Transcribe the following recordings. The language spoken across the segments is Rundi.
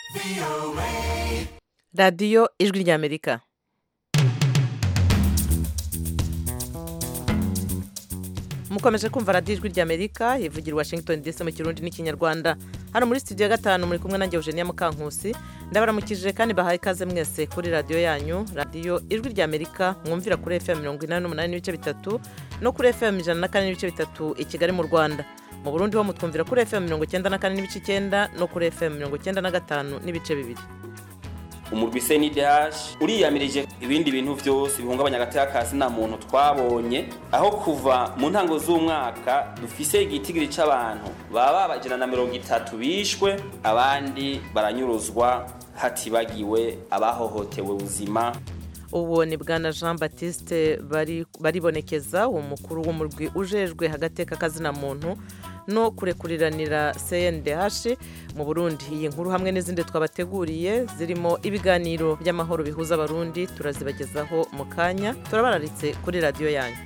radiyo ijwi ry'amerika mukomeje kumva radiyo ijwi ry'amerika ivugira i washington dc mu kirundi n'ikinyarwanda hano muri studio ya gatanu muri kumwe nanjye eugenia mukankusi ndabaramukije kandi bahaye ikaze mwese kuri radiyo yanyu radiyo ijwi ry'amerika mwumvira kuri fm mirongo inani n'umunani n'ibice bitatu no kuri fm ijana na kane n'ibice bitatu i kigali mu rwanda mu burundi ho mutwumvira kuri fm mirongo icyenda na kane n'ibice icyenda no kuri fm mirongo icyenda na gatanu n'ibice bibiri umurwi CNDH uriyamirije ibindi bintu byose bihungabanya agateka ka sina muntu twabonye aho kuva mu ntango z'umwaka dufise igitigiri c'abantu baba bajana na mirongo itatu bishwe abandi baranyuruzwa hatibagiwe abahohotewe ubuzima ubu ni bwana jean batiste baribonekeza uwo mukuru w'umurwi ujejwe agateka kazina muntu no kurekuriranira cndh mu burundi iyi nkuru hamwe n'izindi twabateguriye zirimo ibiganiro by'amahoro bihuza abarundi turazibagezaho mu kanya turabararitse kuri radiyo yanyu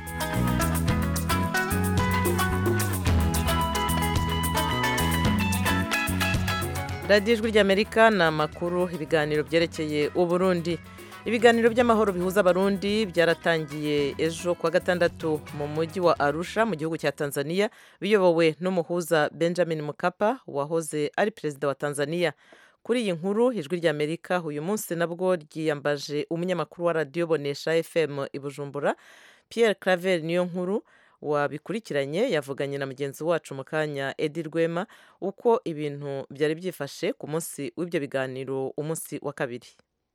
radiyo ijwi ry'amerika ni amakuru ibiganiro byerekeye uburundi ibiganiro by'amahoro bihuza abarundi byaratangiye ejo kuwa gatandatu mu mujyi wa arusha mu gihugu cya tanzania biyobowe n'umuhuza benjamin mukapa wahoze ari perezida wa tanzania kuri iyi nkuru ijwi ry'amerika uyu munsi nabwo ryiyambaje umunyamakuru wa radiyo bonesha fm i bujumbura pierre claver niyo nkuru wabikurikiranye yavuganye na mugenzi wacu mu kanya edi rwema uko ibintu byari byifashe ku munsi w'ibyo biganiro umunsi wa kabiri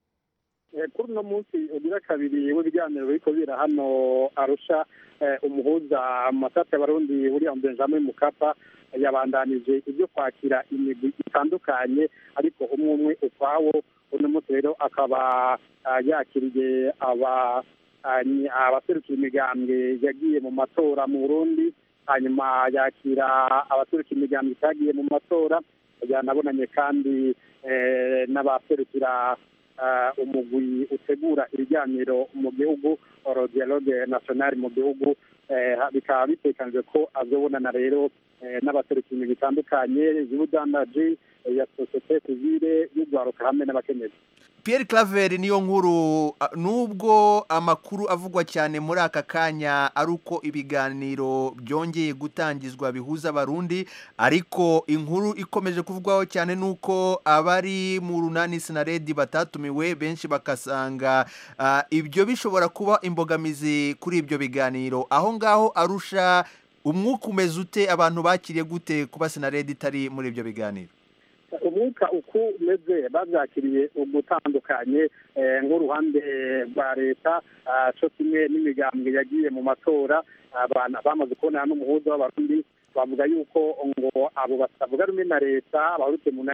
kuri uno munsi ugira kabiri w'ibiganiro biriko bira hano arusha umuhuza amasate y'abarundi william benjamin mukapa yabandanije ibyo kwakira imigwi itandukanye ariko umwe umwe ukwawo uno munsi rero akaba yakiriye aba abaserukira imigambwe yagiye mu matora mu burundi hanyuma yakira abaserukira imigambwe itagiye mu matora yanabonanye kandi n'abaserukira umugwi utegura ibiganiro mu gihugu dialogue national mu gihugu bikaba bitekanijwe ko azobonana rero n'abaserukira bitandukanye y'ubudandaji ya sosiyete sivile y'urwaruka hamwe n'abakenyezi Pierre Claver niyo nkuru nubwo amakuru avugwa cyane muri aka kanya ari uko ibiganiro byongeye gutangizwa bihuza abarundi ariko inkuru ikomeje kuvugwaho cyane nuko abari mu runani sinaredi batatumiwe benshi bakasanga uh, ibyo bishobora kuba imbogamizi kuri ibyo biganiro aho ngaho arusha umwuka umeze ute abantu bakiriye gute kuba sinaredi itari muri ibyo biganiro umwuka uko umeze babyakiriye ugutandukanye nk'uruhande rwa leta cyo kimwe n'imigambwe yagiye mu matora bamaze kubonana n'umuhuza w'abarundi bavuga yuko ngo abo batavuga rumwe na leta abaruke mu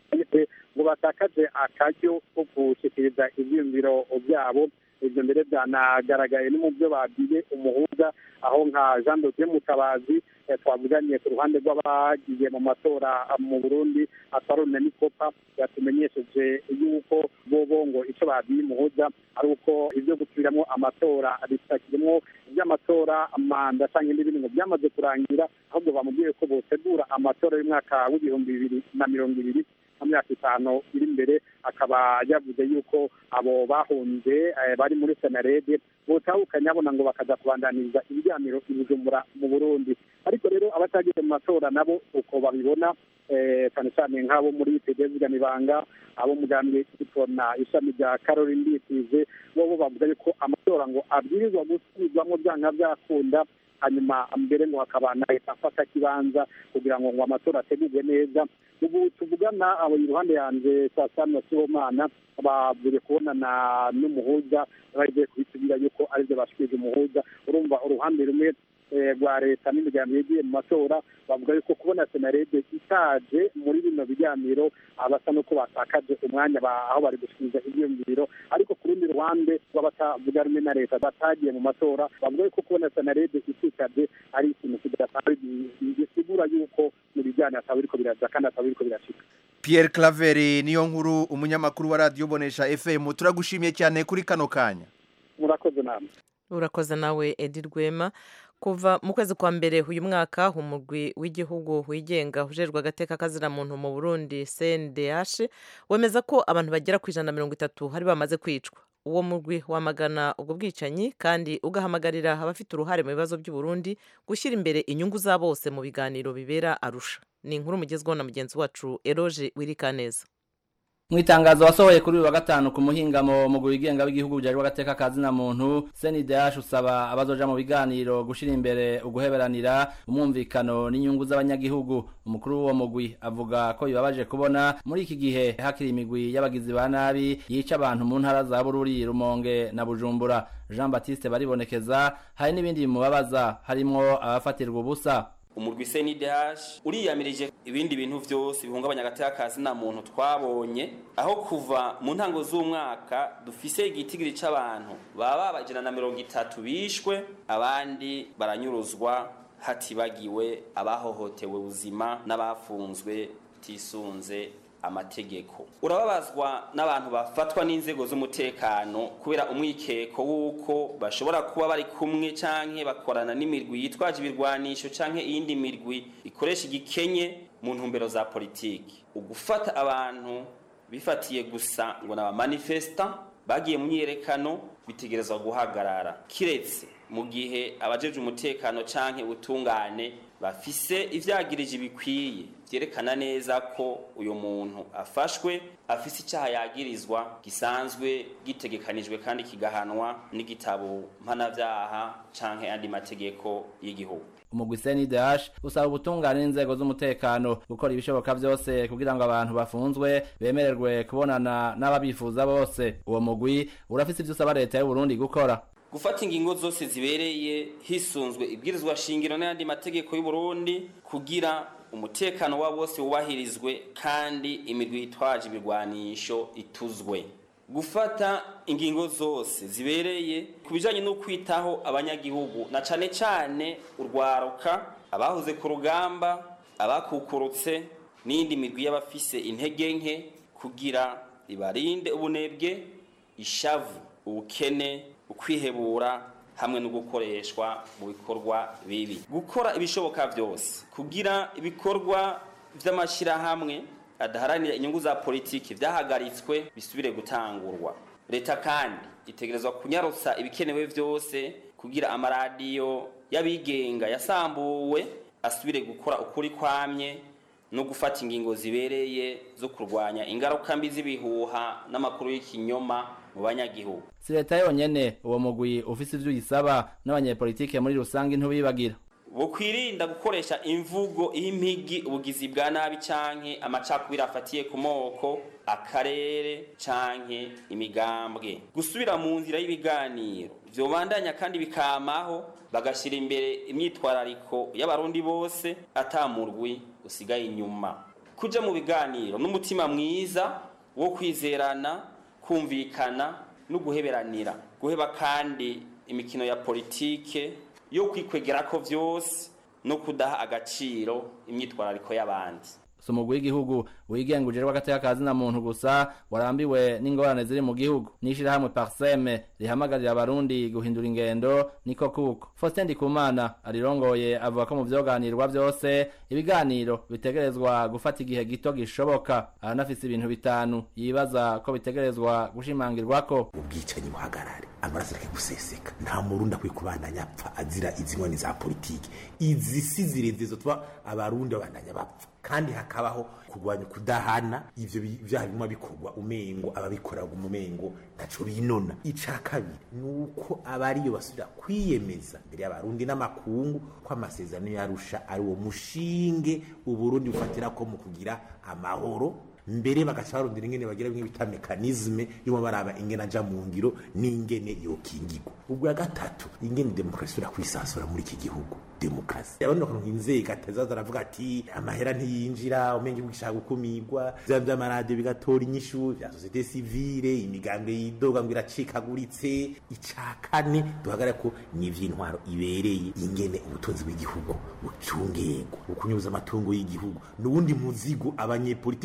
ngo batakaje akaryo ko gushyikiriza ibyiyumviro byabo ibyo mbere byanagaragaye no mu byo babwiye umuhuza aho nka jean dosiye mutabazi twavuganye ku ruhande rw'abagiye mu matora mu burundi atwarone n'ikopa yatumenyesheje yuko bobo ngo icyo babwiye umuhuza ari uko ibyo gusubiramo amatora bitakirimo iby'amatora manda cyangwa ibindi bintu ngo byamaze kurangira ahubwo bamubwiye ko botegura amatora y'umwaka w'ibihumbi bibiri na mirongo ibiri mu myaka itanu iri imbere akaba yavuze yuko abo bahunze bari muri senarede botahukanye abona ngo bakaza kubandaniriza ibiganiro i bujumbura mu burundi ariko rero abatagiye mu matora nabo uko babibona cyane cyane nk'abo muri pdv ibanga abo mugambwe kitona ishami rya caroline nditize bo bo bavuga yuko amatora ngo abwirizwa gusubirwamo byanga byakunda hanyuma mbere ngo hakaba na leta afata kibanza kugira ngo ngo amatora ategurwe neza ubu tuvugana abo iruhande yanjye saa sita na sibomana bavuye kubonana n'umuhuza bagiye kubitubwira yuko aribyo bashikije umuhuza urumva uruhande rumwe rwa leta n'imiryango yagiye mu matora bavuga yuko kubona senarede itaje muri bino biganiro basa n'uko batakaje umwanya aho bari gusubiza ibyiyumviro ariko ku rundi ruhande rw'abatavuga rumwe na leta batagiye mu matora bavuga yuko kubona senarede itikaje ari ikintu kidasanzwe gisigura yuko mu biganiro ataba biriko biraza kandi ataba biriko birashika Pierre Claver niyo nkuru umunyamakuru wa radiyo bonesha FM turagushimiye cyane kuri kano kanya murakoze namwe urakoze nawe edi rwema kuva mu kwezi kwa mbere uyu mwaka umugwi w'igihugu wigenga ujejwe agateka kaziramuntu mu burundi cndh wemeza ko abantu bagera ku ijana na mirongo itatu hari bamaze kwicwa uwo mugwi wamagana ubwo bwicanyi kandi ugahamagarira abafite uruhare mu bibazo by'uburundi gushyira imbere inyungu za bose mu biganiro bibera arusha ni inkuru mugezweho na mugenzi wacu eroge wirikaneza mu itangazo wasohoye kuri uyu wa gatanu ku muhingamo mu wigenga w'igihugu bujejwe agateka kazina muntu CNDH usaba abazoja mu biganiro gushira imbere uguheberanira umwumvikano n'inyungu z'abanyagihugu umukuru w'uwo mugwi avuga ko bibabaje kubona muri iki gihe hakiri imigwi y'abagizi ba nabi yica abantu mu ntara za Bururi Rumonge na Bujumbura Jean Baptiste baribonekeza hari n'ibindi bimubabaza harimwo abafatirwa ubusa umurwi CNDH uriyamirije ibindi bintu vyose bihungabanya agateka kazi na muntu twabonye aho kuva mu ntango z'umwaka dufise igitigiri c'abantu baba bajana na mirongo itatu bishwe abandi baranyuruzwa hatibagiwe abahohotewe ubuzima n'abafunzwe tisunze amategeko urababazwa n'abantu bafatwa n'inzego z'umutekano kubera umwikeko w'uko bashobora kuba bari kumwe canke bakorana n'imirwi yitwaje ibirwanisho canke iyindi mirwi ikoresha igikenye mu ntumbero za politiki ugufata abantu bifatiye gusa ngo n'abamanifesta bagiye mu myiyerekano bitegerezwa guhagarara kiretse mu gihe abajeje umutekano canke ubutungane bafise ivyagirije bikwiye vyerekana neza ko uyu muntu afashwe afise icyaha yagirizwa gisanzwe gitegekanijwe kandi kigahanwa n'igitabo mpanavyaha canke andi mategeko y'igihugu umugwi CNDH usaba ubutungane n'inzego z'umutekano gukora ibishoboka vyose kugira ngo abantu bafunzwe bemererwe kubonana n'ababifuza bose uwo mugwi urafise ivyo usaba leta y'u Burundi gukora gufata ingingo zose zibereye hisunzwe ibwirizwa shingiro n'ayandi mategeko y'u Burundi kugira umutekano wa bose wubahirizwe kandi imirwi yitwaje ibirwanisho ituzwe gufata ingingo zose zibereye ku bijanye no kwitaho abanyagihugu na cane cane urwaruka abahoze ku rugamba abakukurutse n'indi mirwi y'abafise intege nke kugira ibarinde ubunebwe ishavu ubukene ukwihebura hamwe no gukoreshwa mu bikorwa bibi gukora ibishoboka byose kugira ibikorwa vy'amashirahamwe adaharanira inyungu za politiki vyahagaritswe bisubire gutangurwa leta kandi itegerezwa kunyarutsa ibikenewe vyose kugira amaradiyo y'abigenga yasambuwe asubire gukora ukuri kwamye no gufata ingingo zibereye zo kurwanya ingaruka mbi z'ibihuha n'amakuru y'ikinyoma mu banyagihugu si leta yonyene uwo mugwi ufise ivyo uyisaba n'abanyepolitike muri rusange ntubibagira bukwirinda gukoresha imvugo impigi ubugizi bwa nabi canke amacakubiri afatiye ku moko akarere canke imigambwe gusubira mu nzira y'ibiganiro vyobandanya kandi bikamaho bagashyira imbere imyitwarariko y'abarundi bose atamurwi usigaye inyuma kuja mu biganiro n'umutima mwiza wo kwizerana kumvikana no guheberanira guheba kandi imikino ya politike yo kwikwegera ko vyose no kudaha agaciro imyitwarariko y'abandi si umugwi w'igihugu wigenga ujejwe agateka ka zina muntu gusa warambiwe n'ingorane ziri mu gihugu n'ishirahamwe parseme rihamagarira abarundi guhindura ingendo niko kuko faustin ndikumana arirongoye avuga ko mu vyoganirwa vyose ibiganiro bitegerezwa gufata igihe gito gishoboka aranafise ibintu bitanu yibaza ko bitegerezwa gushimangirwako ubwicanyi buhagarare amaraso areke guseseka nta murundi akwiye kubandanya apfa azira izi nkoni za politiki izi si zireze zotuma abarundi babandanya bapfa kandi hakabaho kurwanya kudahana ivyo vyaha bimwe bikorwa umengo ababikora umengo ntaco binona ica kabiri nuko abariyo basubira kwiyemeza mbere y'abarundi n'amakungu ko amasezerano yarusha ari uwo mushinge uburundi bufatira ko mu kugira amahoro mbere bagaca barondera ingene bagira bimwe bita mekanizme yo baraba ingene aja mu ngiro n'ingene yokingirwa ubwo ya gatatu ingene demokarasi irakwisansura muri iki gihugu demokarasi abandi bakantu inzego atazaza aravuga ati amahera ntiyinjira umenge bwishaka gukumirwa vya vy'amaradiyo bigatora inyishu vya sosiyete sivile imigambwe yidoga ngo iracikaguritse ica kane duhagarare ko ni ivy'intwaro ibereye ingene ubutunzi bw'igihugu bucungegwa ukunyuza amatungo y'igihugu n'uwundi muzigo abanyepolitike baremere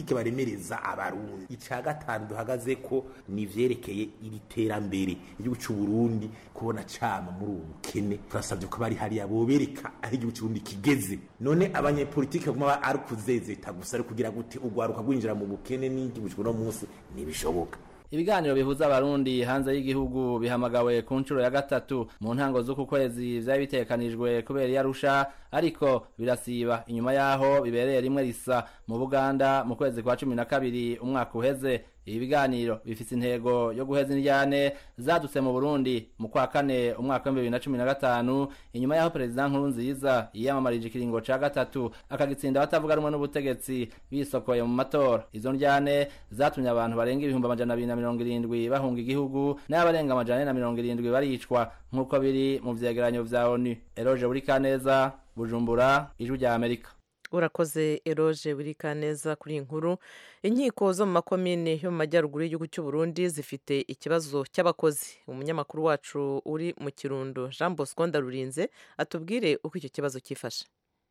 korohereza abarundi icya gatanu duhagaze ko ni ivyerekeye iri terambere igihugu cy'u Burundi kubona cama muri ubu bukene turasabye ko bari hariya bobereka aho igihugu cy'u Burundi kigeze none abanyepolitike baguma ari kuzezeta gusa ari kugira gute urwaruka rwinjira mu bukene n'igihugu cy'uno munsi ntibishoboka ibiganiro bihuza abarundi hanze y'igihugu bihamagawe ku nshuro ya gatatu mu ntango z'uku kwezi vyari bitekanijwe kubera iyarusha ariko birasiba inyuma yaho bibereye rimwe risa mu buganda mu kwezi kwa cumi na kabiri umwaka uheze ibi biganiro bifise intego yo guheza indyane zadutse mu burundi mu kwa kane umwaka w'ibihumbi bibiri na cumi na gatanu inyuma yaho perezida nkuru nziza yiyamamarije ikiringo ca gatatu akagitsinda abatavuga rumwe n'ubutegetsi bisokoye mu matora izo ndyane zatumye abantu barenga ibihumbi amajana abiri na mirongo irindwi bahunga igihugu n'abarenga amajana ane na mirongo irindwi baricwa nk'uko biri mu vyegeranyo vya onu eroje buri kaneza bujumbura ijwi rya amerika urakoze eroje burika neza kuri iyi nkuru inkiko zo mu makomine yo mu majyaruguru y'igihugu cy'u Burundi zifite ikibazo cy'abakozi umunyamakuru wacu uri mu kirundo jean bosco ndarurinze atubwire uko icyo kibazo cyifashe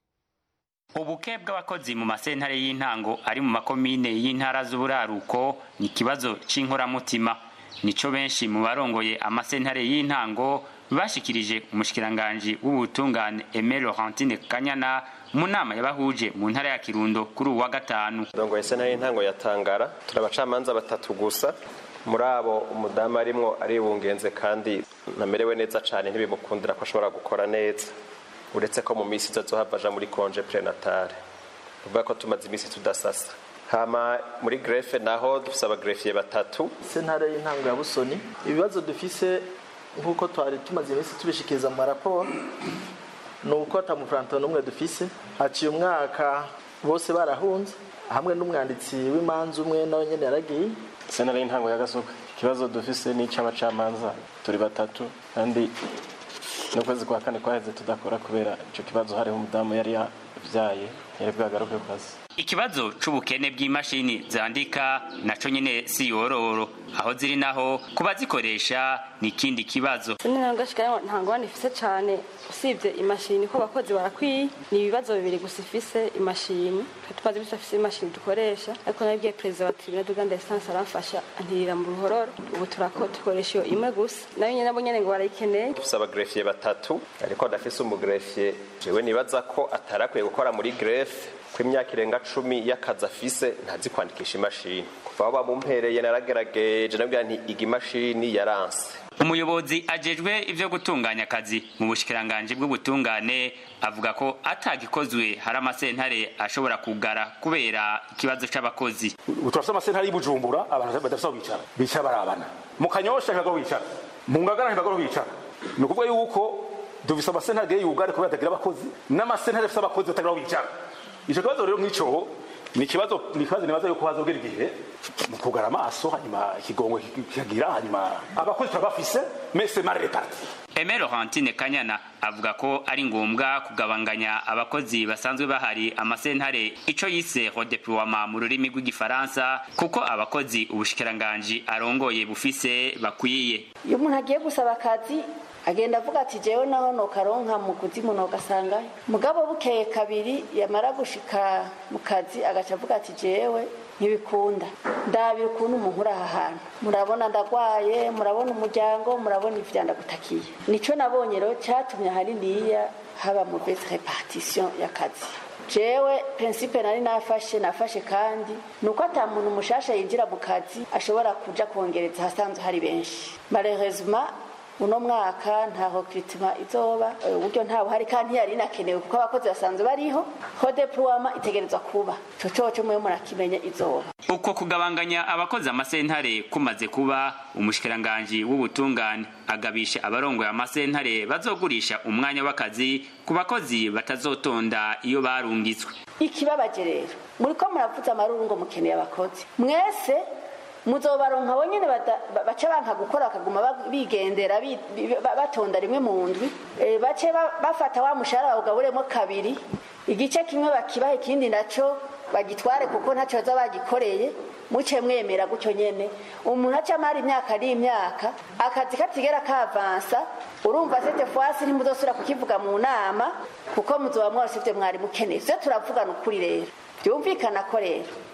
ubuke bw'abakozi mu masentare y'intango ari mu makomine y'intara z'uburaruko ni ikibazo c'inkoramutima nico benshi mu barongoye amasentare y'intango bashikirije umushikiranganji w'ubutungane Aimé Laurentine Kanyana mu nama yabahuje mu ntara ya Kirundo kuri uwa gatanu ndongoye sentare y'intango ya Tangara turi abacamanza batatu gusa muri abo umudamu arimwo aribungenze kandi namerewe neza cane ntibimukundira ko ashobora gukora neza uretse ko mu minsi izozohava aja muri konje prenatale uvuga ko tumaze iminsi tudasasa hama muri grefe naho dufise abagrefiye batatu sentare y'intango ya busoni ibibazo dufise nk'uko twari tumaze iminsi tubishikiriza mu maraporo ni uko atamufuranto n'umwe dufise haciye umwaka bose barahunze hamwe n'umwanditsi w'imanza umwe nawe nyene yaragiye sentare y'intango ya gasoka ikibazo dufise ni ic'abacamanza turi batatu kandi n'ukwezi kwa kane kwaheze tudakora kubera ico kibazo hariho umudamu yari yavyaye yari bwagaruke ku kazi ikibazo c'ubukene bw'imashini zandika naco nyene si yororo aho ziri naho kuba zikoresha ni ikindi kibazo sinangashika ntango ifise cane usibye imashini ko abakozi barakwiye ni ibibazo bibiri gusa ifise imashini tumaze imisi afise imashini dukoresha ariko nabibwiye perezida wa tribunal de grande instance aramfasha antirira mu ruhororo ubu turako dukoresha iyo imwe gusa nayo nyene nabo nyene ngo barayikeneye dufise abagrefiye batatu ariko adafise umugrefiye jewe nibaza ko atarakwiye gukora muri grefe ko imyaka irenga cumi y'akazi afise ntazi kwandikisha imashini kuva aho bamumpereye naragerageje nabwira nti iga imashini yaranse umuyobozi ajejwe ivyo gutunganya akazi mu bushikiranganji bw'ubutungane avuga ko atagikozwe hari amasentare ashobora kugara kubera ikibazo c'abakozi ubu turafise amasentare y'ubujumbura abantu badafise aho bicara bicara barabana mu kanyosha ntibago bicara mu ngagara ntibago bicara ni ukuvuga yuko dufise amasentare agiye yugare kubera atagira abakozi n'amasentare afise abakozi batagira aho bicara ico kibazo rero nk'ico ni ikibazo ni ikibazo nibaza yuko hazogera igihe mu kugara amaso hanyuma ikigongo kikagira hanyuma abakozi turabafise mese mare reparti Aimé Laurentine Kanyana avuga ko ari ngombwa kugabanganya abakozi basanzwe bahari amasentare ico yise redeploiement mu rurimi rw'igifaransa kuko abakozi ubushikiranganji arongoye bufise bakwiye iyo umuntu agiye gusaba akazi agenda avuga ati jewe naho nokaronka mu kuzimu nogasangayo mugabo bukeye kabiri yamara gushika mu kazi agaca avuga ati jewe ntibikunda ndabira ukuntu umuntu uri aha hantu murabona ndagwaye murabona umuryango murabona ivya ndagutakiye nico nabonye rero catumye ahaniniya haba mauvaise repartition y'akazi jewe prinsipe nari nafashe nafashe kandi nuko ata muntu mushasha yinjira mu kazi ashobora kuja kongereza hasanzwe hari benshi malheureusement uno mwaka nta recrutement izoba uburyo nta buhari kandi yari inakenewe kuko abakozi basanzwe bariho ho deploiement itegerezwa kuba ico coco mwe murakimenya izoba uko kugabanganya abakozi amasentare kumaze kuba umushikiranganji w'ubutungane agabisha abarongoye amasentare bazogurisha umwanya w'akazi ku bakozi batazotonda iyo barungitswe ikibabaje rero muriko muravuza amaruru ngo mukeneye abakozi mwese muzobaronka bonyene bace banka gukora bakaguma bigendera batonda rimwe mu ndwi bace bafata wa mushahara bawugaburemo kabiri igice kimwe bakibaha ikindi naco bagitware kuko ntaco baza bagikoreye muce mwemera gutyo nyene umuntu aca amara imyaka ari imyaka akazi katigera kavansa urumva sete fwasi ntimuzosubira kukivuga mu nama kuko muzoba mwose ivyo mwari mukeneye vyo turavugana ukuri rero byumvikana ko rero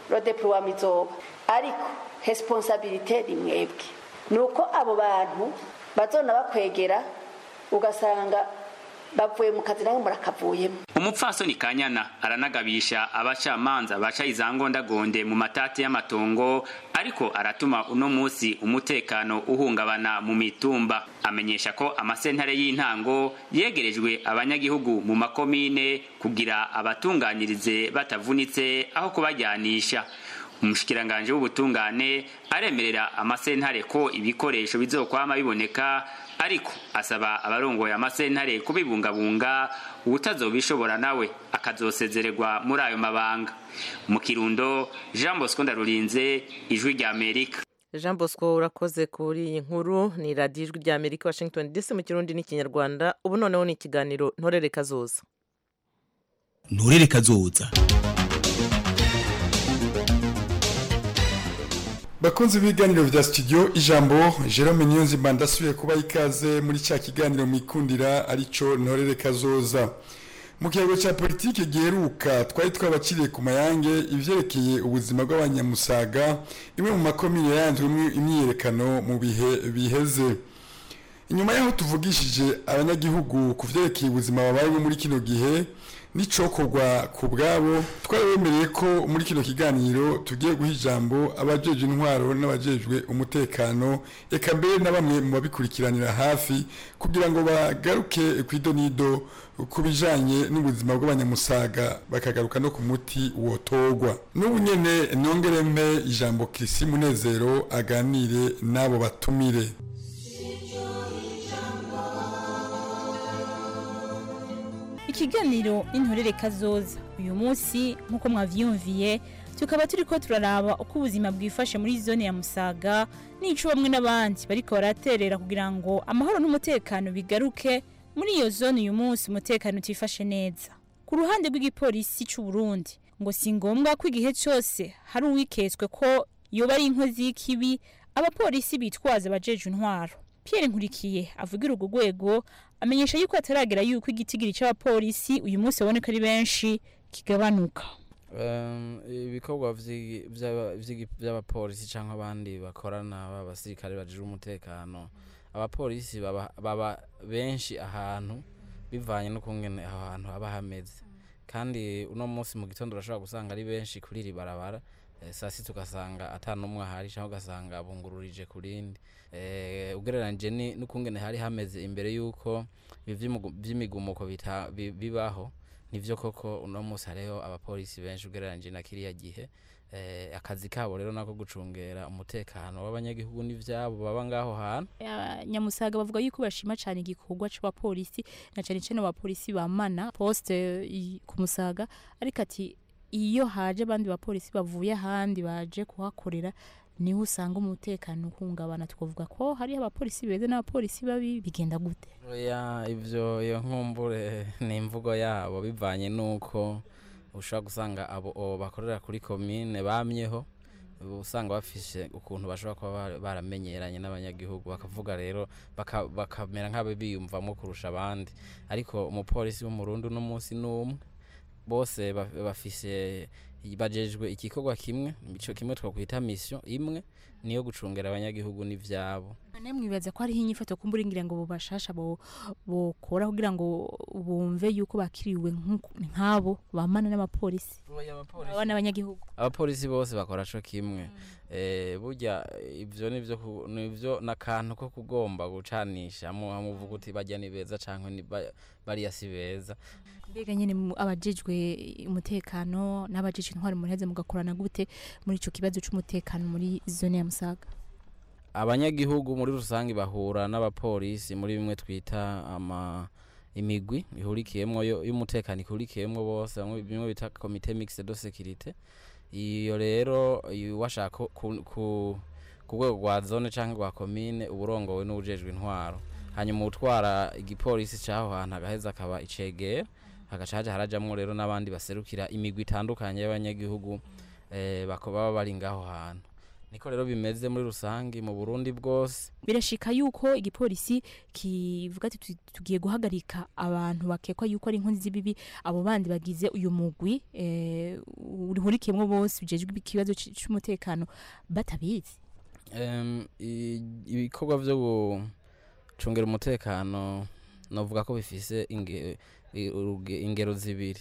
rodeploiement izoba ariko responsabilité ni mwebwe ni uko abo bantu bazona bakwegera ugasanga bavuye mu kazi nawe murakavuyemo umupfasoni kanyana aranagabisha abacamanza baca izangondagonde mu matati y'amatongo ariko aratuma uno musi umutekano uhungabana mu mitumba amenyesha ko amasentare y'intango yegerejwe abanyagihugu mu makomine kugira abatunganyirize batavunitse aho kubajyanisha umushikiranganje w'ubutungane aremerera amasentare ko ibikoresho bizokwama biboneka ariko asaba abarongoye amasentare kubibungabunga ubutazobishobora nawe akazosezererwa muri ayo mabanga mu kirundo jean bosco ndarurinze ijwi rya amerika jean bosco urakoze kuri iyi nkuru ni radiyo ijwi rya amerika washington dc mu kirundi n'ikinyarwanda ubu noneho ni ikiganiro ntorere kazoza nturere kazoza bakunze ibiganiro vya studio ijambo Jerome Niyonzima ndasubiye kuba ikaze muri cya kiganiro mwikundira arico ntorere kazoza mu kiyago cya politiki giheruka twari twabaciriye ku mayange ivyerekeye ubuzima bw'abanyamusaga imwe mu makomine yanzwemo imyiyerekano mu bihe biheze inyuma y'aho tuvugishije abanyagihugu ku vyerekeye ubuzima babayemo muri kino gihe n'icokorwa ku bwabo twarabemereye ko muri kino kiganiro tugiye guha ijambo abajejwe intwaro n'abajejwe umutekano eka mbere na bamwe mu babikurikiranira hafi kugira ngo bagaruke ku idonido ku bijanye n'ubuzima bw'abanyamusaga bakagaruka no ku muti wotorwa n'ubu nyene nongere mpe ijambo kirisi munezero aganire n'abo batumire ikiganiro intorere kazoza uyu munsi nk'uko mwavyumviye tukaba turi ko turaraba uko ubuzima bwifashe muri zone ya musaga n'ico bamwe n'abandi bariko baraterera kugira ngo amahoro n'umutekano bigaruke muri iyo zone uyu munsi umutekano utifashe neza ku ruhande rw'igipolisi c'u Burundi ngo si ngombwa ko igihe cyose hari uwiketswe ko yoba ari inkozi y'ikibi abapolisi bitwaza abajeje intwaro Pierre Nkurikiye avugira urwo rwego amenyesha yuko ataragera yuko igitigiri c'abapolisi uyu munsi baboneka ari benshi kigabanuka ibikorwa by'abapolisi cyangwa abandi bakorana b'abasirikare bagira umutekano abapolisi baba benshi ahantu bivanye n'ukungene aho hantu haba hameze kandi uno munsi mu gitondo urashobora gusanga ari benshi kuri iri barabara saa sita ugasanga atanumwe ahari cyangwa ugasanga bungururije ku rindi ugereranyije n'ukungene hari hameze imbere y'uko by'imigumuko bibaho nivyo koko uno munsi hariho abapolisi benshi ugereranyije na kiriya gihe akazi kabo rero nako gucungera umutekano w'abanyagihugu n'ivyabo baba ngaho hantu nyamusaga bavuga yuko bashima cyane igikorwa c'abapolisi na cyane cyane abapolisi bamana poste ku musaga ariko ati iyo haje abandi bapolisi bavuye ahandi baje kuhakorera niho usanga umutekano uhungabana twavuga ko hariho abapolisi beza n'abapolisi babi bigenda gute oya ivyo iyo nkumbure ni imvugo yabo bivanye n'uko ushobora gusanga abo bakorera kuri komine bamyeho usanga bafise ukuntu bashobora kuba baramenyeranye n'abanyagihugu bakavuga rero bakamera nk'abo biyumvamo kurusha abandi ariko umupolisi w'umurundi uno munsi n'umwe bose bafise bajejwe igikorwa kimwe ico kimwe twakwita mission imwe niyo gucungera abanyagihugu n'ivyabo none mwibaza ko hariho inyifato kumbura ngira ngo bobashasha bokora kugira ngo bumve yuko bakiriwe nk'abo bamana n'abapolisi abana abanyagihugu abapolisi bose bakora co kimwe burya ivyo nivyo n'akantu ko kugomba gucanisha muvuga uti bajya ni beza canke bariya si beza mbega nyine abajejwe umutekano n'abajejwe intwari muheze mugakorana gute muri ico kibazo c'umutekano muri zone ya Musaga abanyagihugu muri rusange bahura n'abapolisi muri bimwe twita ama imigwi ihurikiyemwo y'umutekano ihurikiyemwo bose bimwe bita komite mixte de sécurité iyo rero washaka ku rwego rwa zone cyangwa rwa komine uburongowe n'ubujejwe intwaro hanyuma utwara igipolisi cy'aho hantu agaheza akaba icegera hagaca haja harajamwo rero n'abandi baserukira imigwi itandukanye y'abanyagihugu baba bari ngaho hantu niko rero bimeze muri rusange mu burundi bwose birashika yuko igipolisi kivuga ati "Tu- tugiye guhagarika abantu bakekwa yuko ari inkozi z'ibibi abo bandi bagize uyu mugwi eh, urihurikiyemwo bose bijejwe ikibazo c- c'umutekano batabizi Em, i- ibikorwa vyo gucungera umutekano novuga ko bifise inge- i- uruge- ingero zibiri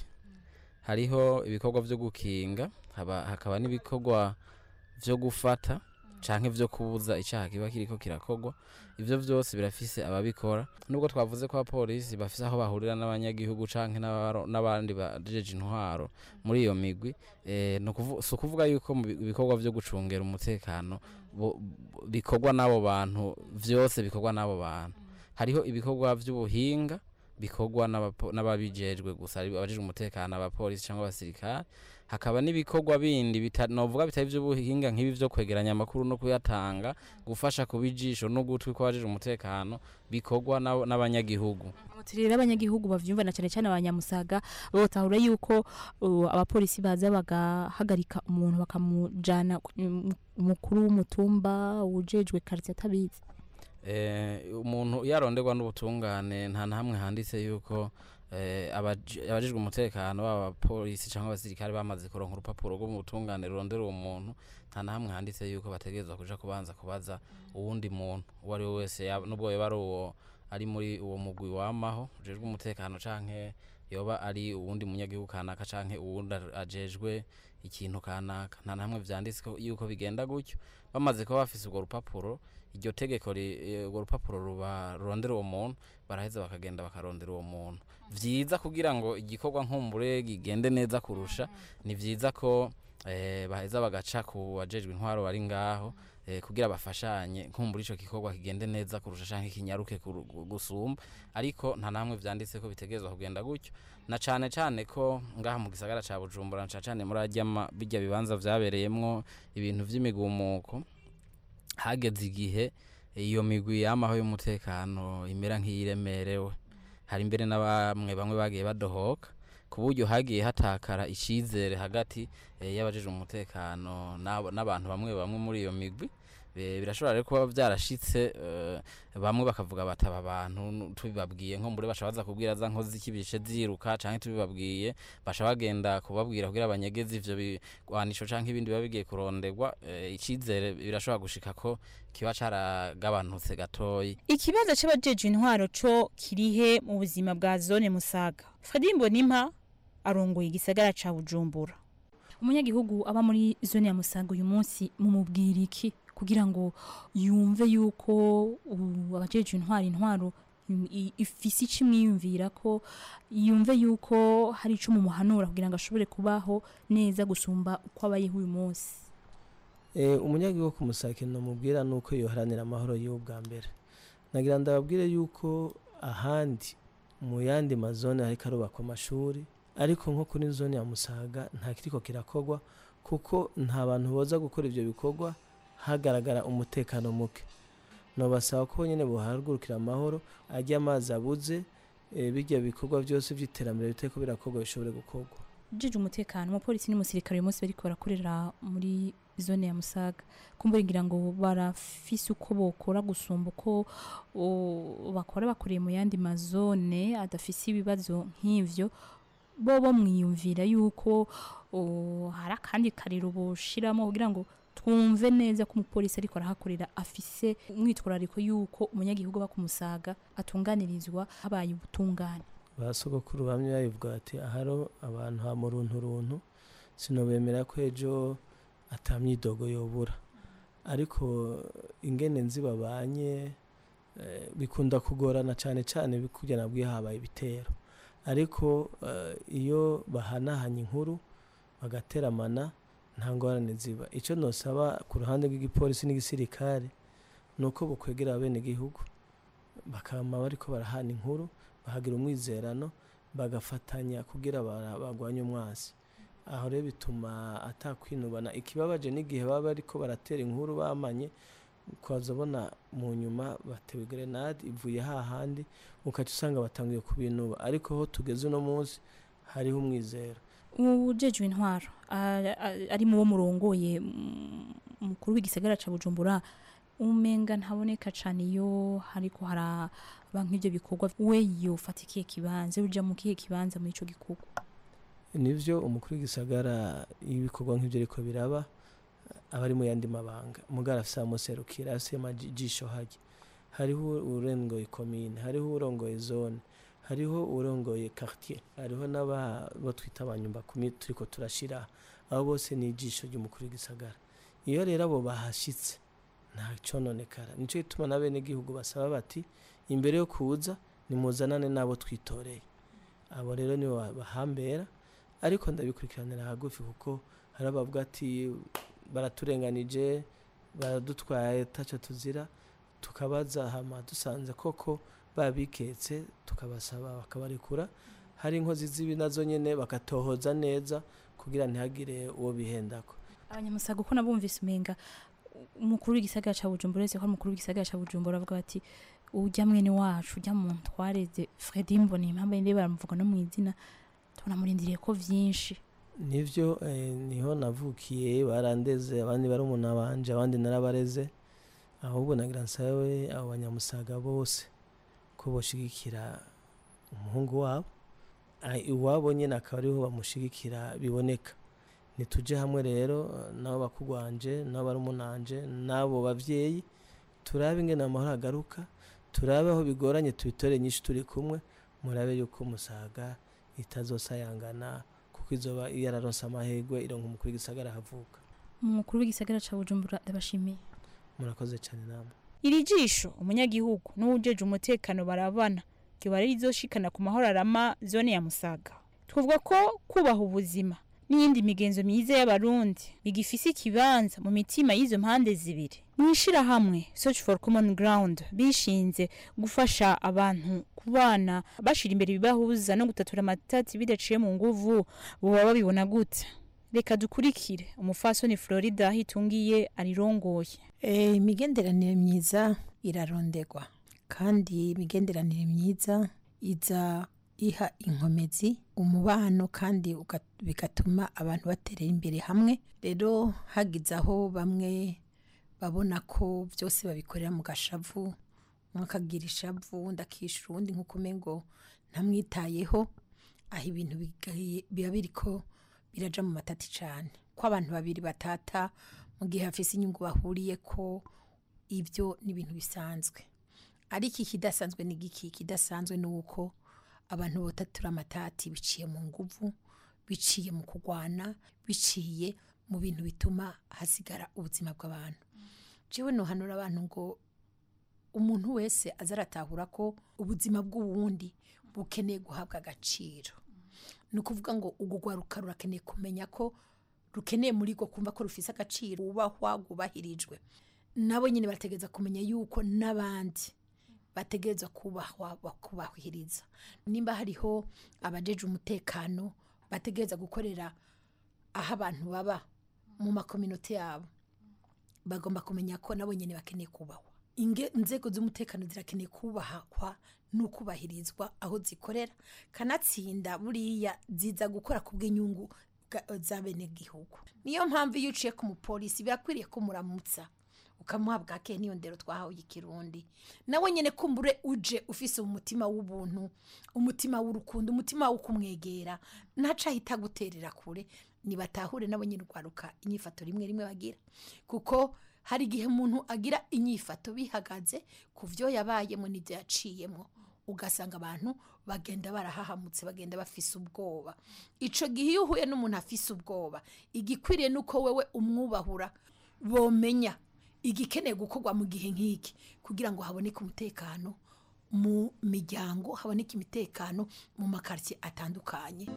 hariho ibikorwa vyo gukinga haba- hakaba n'ibikorwa vyo gufata canke vyo kubuza icaha kiba kiriko kirakorwa ivyo vyose birafise ababikora nubwo twavuze ko abapolisi bafise aho bahurira n'abanyagihugu canke n'abaro- n'abandi bajeje intwaro muri iyo migwi eh, ni ukuvu- si ukuvuga yuko mu bi- ibikorwa vyo gucungera umutekano bo- bo- bikorwa n'abo bantu vyose bikorwa n'abo bantu hariho ibikorwa vy'ubuhinga bikorwa n'abapo- n'ababijejwe gusa ari abajejwe umutekano abapolisi cyangwa abasirikare hakaba n'ibikorwa bindi bita- novuga bitari vy'ubuhinga nk'ibi vyo kwegeranya amakuru no kuyatanga gufasha kuba ijisho n'ugutwi kw'abajejwe umutekano bikorwa n'abo- n'abanyagihugu abaturire abanyagihugu bavyumva na cane cane abanyamusaga botahura yuko uh, abapolisi baza bagahagarika umuntu bakamujana ku- mu- umukuru w'umutumba ujejwe quartier atabizi Eh, umuntu iyo aronderwa n'ubutungane nta na hamwe handitse yuko eh, abaje- abajejwe umutekano baba abapolisi cyangwa abasirikare bamaze kuronka urupapuro rwo mu butungane rurondera uwo muntu nta na hamwe handitse yuko bategerezwa kuja kubanza kubaza uwundi muntu uwo ari we wese yaba- nubwo yoba ari uwo ari muri uwo mugwi wamaho ujejwe umutekano canke yoba ari uwundi munyagihugu kanaka canke uwundi ar- ajejwe ikintu kanaka nta na hamwe vyanditse ko- yuko bigenda gutyo bamaze kuba bafise urwo rupapuro iryo tegeko ri- eh, urwo rupapuro ruba rurondera uwo muntu baraheza bakagenda bakarondera uwo muntu vyiza kugira ngo igikorwa nkumbure gigende neza kurusha ni vyiza ko eh, baheza bagaca ku bajejwe intwaro bari ngaho eh, kugira bafashanye nkumbura ico gikorwa kigende neza kurusha canke kinyaruke kuru- gu- gusumba ariko nta namwe vyanditse ko bitegerezwa kugenda gutyo na cane cane ko ngaha mu gisagara ca Bujumbura na cane cane muri arya ma- birya bibanza vyabereyemwo ibintu vy'imigumuko hageze igihe iyo migwi yamaho y'umutekano imera nk'iyiremerewe hari mbere na bamwe bamwe bagiye badohoka ku buryo hagiye hatakara icizere hagati eh, y'abajejwe umutekano n'abo- n'abantu bamwe bamwe muri iyo migwi Eh, birashobora rero kuba byarashitse eh, bamwe bakavuga bataba abantu nu- tubibabwiye nko mbure basha baza kubwira za nkozi z'ikibishe ziruka canke tubibabwiye basha bagenda kubabwira kugira abanyegezi ivyo bigwanisho canke ibindi biba bigiye kuronderwa eh, icizere birashobora gushika ko kiba caragabanutse gatoyi ikibazo c'abajejwe intwaro co kirihe mu buzima bwa zone musaga fredi mbonimpa arongoye igisagara ca bujumbura umunyagihugu aba muri zone ya musaga uyu munsi mumubwira iki kugira ngo yumve yuko ubu abajejwe intwaro intwaro im- i- ifise ico imwiyumvira ko yumve yuko hari ico mumuhanura kugira ngo ashobore kubaho neza gusumba uko abayeho uyu munsi Eh, umunyagihugu ku musakino mubwira nuko yoharanira amahoro y'ubu bwa mbere nagira ndababwire yuko ahandi mu yandi mazone hariko arubakwa amashuri ariko nko kuri zone ya musaga nta kiriko kirakorwa kuko nta bantu boza gukora ivyo bikorwa hagaragara umutekano muke nobasaba ko nyene bohagurukira amahoro arya amazi abuze eh, birya bikorwa byose vy'iterambere bitariko birakorwa bishobore gukorwa jeje umutekano umupolisi n'umusirikare uyu munsi bariko barakorera muri zone ya musaga kumbura ngira ngo barafise uko bokora gusumba uko o, bakora bakoreye mu yandi mazone adafise ibibazo nk'ivyo bo bo mwiyumvira yuko o, hari akandi kariro boshiramo kugira ngo twumve neza ko umupolisi ariko arahakorera afise umwitwarariko yuko umunyagihugu aba ku musaga atunganirizwa habaye ubutungane ba sogokuru bamwe babivuga bati aharo abantu ha mu runtu runtu sinobemera ko ejo atamyidogo yobura ariko ingene nzi babanye eh, bikunda kugorana cyane cyane kugira nabwiye habaye ibitero ariko eh, iyo bahanahanye inkuru bagateramana nta ngorane ziba icyo nosaba ku ruhande rw'igipolisi n'igisirikare ni uko bukwegera abenegihugu bakama bariko barahana inkuru bahagira umwizerano bagafatanya kugira bara- bagwanye umwasi aho rero bituma atakwinubana ikibabaje n'igihe baba bariko baratera inkuru bamanye ukazabona mu nyuma batewe grenade ivuye hahandi ukaca usanga batangiye kubinuba ariko aho tugeze uno munsi hariho umwizero ujejwe intwaro a- a- ari mu bo murongoye mm, umukuru w'igisagara ca bujumbura umenga ntaboneka cane iyo hariko haraba nk'ivyo bikorwa we yofata ikihe kibanza uja mu kihe kibanza muri ico gikorwa nivyo umukuru w'igisagara ibikorwa nk'ivyo ariko biraba aba ari mu yandi mabanga mugara afise amuserukira afise amajisho hajya hariho urongoye komine hariho urongoye zone hariho urongoye quartier hariho n'abo twita abanyumba kumi turiko turashira abo bose ni ijisho ry'umukuru w'igisagara iyo rero abo bahashitse nta cononekara nico gituma na bene gihugu basaba bati imbere yo kuza nimuzanane n'abo twitoreye abo rero nibo bahambera ariko ndabikurikiranira hagufi kuko hari abavuga ati baraturenganije baradutwaye taco tuzira tukabaza hama dusanze koko babiketse tukabasaba bakabarekura hari inkozi z'ibi nazo nyene bakatohoza neza kugira ntihagire uwo bihendako abanyamusaga uko nabumvise umenga umukuru w'igisagara ca bujumbura uretse ko ari umukuru w'igisagara ca bujumbura bavuga bati urya mwene wacu urya muntu twareze fredi mbona impamvu ndebe baramuvuga no mu izina tunamurindiriye ko vyinshi nivyo eh, niho navukiye barandeze abandi bari umuntu banje abandi narabareze ahubwo nagira nsabe abo banyamusaga bose ko boshigikira umuhungu wabo Ah, iwabo nyene akaba ariho bamushigikira biboneka nituje hamwe rero nabo bakugwanje nabo barumunanje n'abo bavyeyi turabe ingene amahoro agaruka turabe aho bigoranye tubitore nyinshi turi kumwe murabe yuko umusaga itazosayangana kuko izoba yararonse amahirwe ironka umukuru w'igisagara havuka umukuru w'igisagara ca bujumbura ndabashimiye murakoze cyane namwe iri jisho umunyagihugu n'uwujeje umutekano barabana ryoba rizoshikana ku mahoro arama zone ya musaga twavuga ko kubaha ubuzima n'iyindi migenzo myiza y'abarundi bigifise ikibanza mu mitima y'izo mpande zibiri mu ishirahamwe search for common ground bishinze gufasha abantu kubana bashira imbere ibibahuza no gutatura amatati bidaciye mu nguvu boba babibona gute reka dukurikire umufasoni florida hitungiye arirongoye Eh, imigenderanire myiza irarondegwa kandi imigenderanire myiza iza iha inkomezi umubano kandi uga- bigatuma abantu baterera imbere hamwe rero hagize aho bamwe babona ko byose babikorera mu gashavu umwe akagira ishavu undi akishyura uwundi nk'uko umengo ntamwitayeho aho ibintu bigaye- biba biriko biraja mu matati cyane ko abantu babiri batata mu gihe hafise inyungu bahuriye ko ibyo ni ibintu bisanzwe ariko ikidasanzwe ni giki ikidasanzwe ni uko abantu botatura amatati biciye mu nguvu biciye mu kurwana biciye mu bintu bituma hasigara ubuzima bw'abantu jewe nohanura abantu ngo umuntu wese aza aratahura ko ubuzima bw'uwundi bukeneye guhabwa agaciro ni ukuvuga ngo urwo rwaruka rurakeneye kumenya ko rukeneye muri rwo kumva ko rufise agaciro wubahwa rwubahirijwe nabo nyine bategereza kumenya yuko n'abandi bategereza kubahwa bakubahiriza nimba hariho abajeje umutekano bategereza gukorera aho abantu baba mu makominote yabo bagomba kumenya ko nabo nyine bakeneye kubahwa Inge- inzego z'umutekano zirakeneye kubahwa no kubahirizwa aho zikorera kanatsinda buriya ziza gukora ku bw'inyungu bwa- za bene gihugu niyo mpamvu iyo uciye ku mupolisi birakwiriye ko muramutsa ukamuha bwake niyo ndero twahawe ikirundi nawe nyine kumbure uje ufise umutima w'ubuntu umutima w'urukundo umutima wo kumwegera ntaca ahita guterera kure nibatahure nabo nyine urwaruka inyifato rimwe rimwe bagira kuko hari igihe umuntu agira inyifato bihagaze ku byo yabayemo n'ibyo yaciyemo ugasanga abantu bagenda barahahamutse bagenda bafise ubwoba ico gihe iyo uhuye n'umuntu afise ubwoba igikwiriye nuko wewe umwubahura bomenya igikeneye gukorwa mu gihe nk'iki kugira ngo haboneke umutekano mu miryango haboneke imitekano mu makaritsiye atandukanye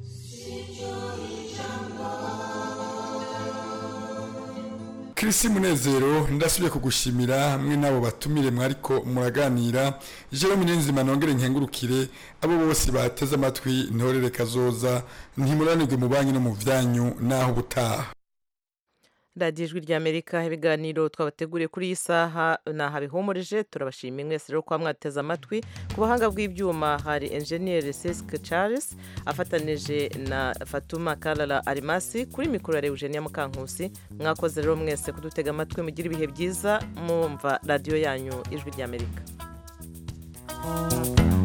Kirisi Munezero ndasubiye kugushimira hamwe n'abo batumire mwariko muraganira Jerome Niyonzima nongere nkengurukire abo bose bateze amatwi ntorere kazoza ntimuranirwe mu banki no mu vyanyu naho butaha radiyo ijwi ry'amerika ibiganiro twabateguriye kuri iyi saha naha bihumurije turabashimiye mwese rero kuba mwateze amatwi ku buhanga bw'ibyuma hari enjeniyeri sesike charles afatanije na fatuma karara arimasi kuri mikoro ya eugenia mukankusi mwakoze rero mwese kudutega amatwi mugira ibihe byiza mwumva radiyo yanyu ijwi ry'amerika